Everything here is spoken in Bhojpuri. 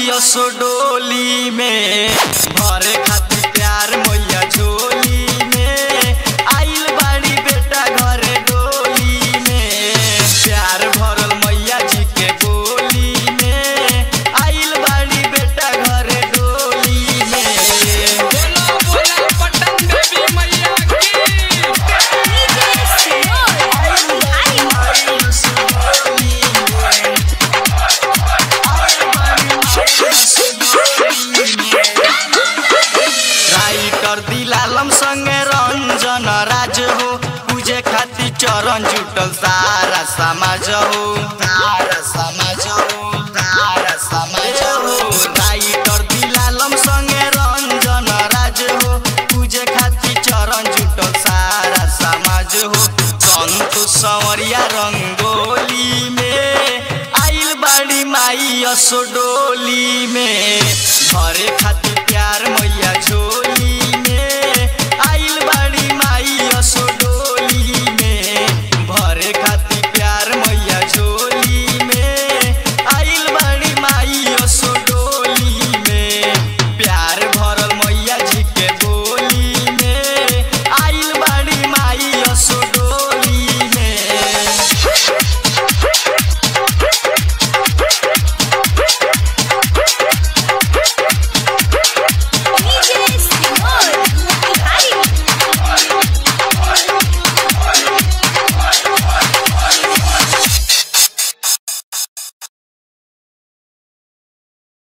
माई असो डोली में भरे खातिर प्यार मैया झोली में आइल बाड़ी बेटा घरे डोली में प्यार भरल मैया जी के बोली में आइल बाड़ी बेटा घरे डोली में बोलो बोलो पटन देवी मैया की राइटर दिलालम संगे रंजन राज हो पूजे खातिर चरण जुटल सारा समाज हो सारा समाज हो सारा समाज हो राइटर दिलालम संगे रंजन राज हो पूजे खातिर चरण जुटल सारा समाज हो संतोष संवरिया रंगोली में आइल बाड़ी माई असो डोली में घरे खातिर प्यार मैया झोली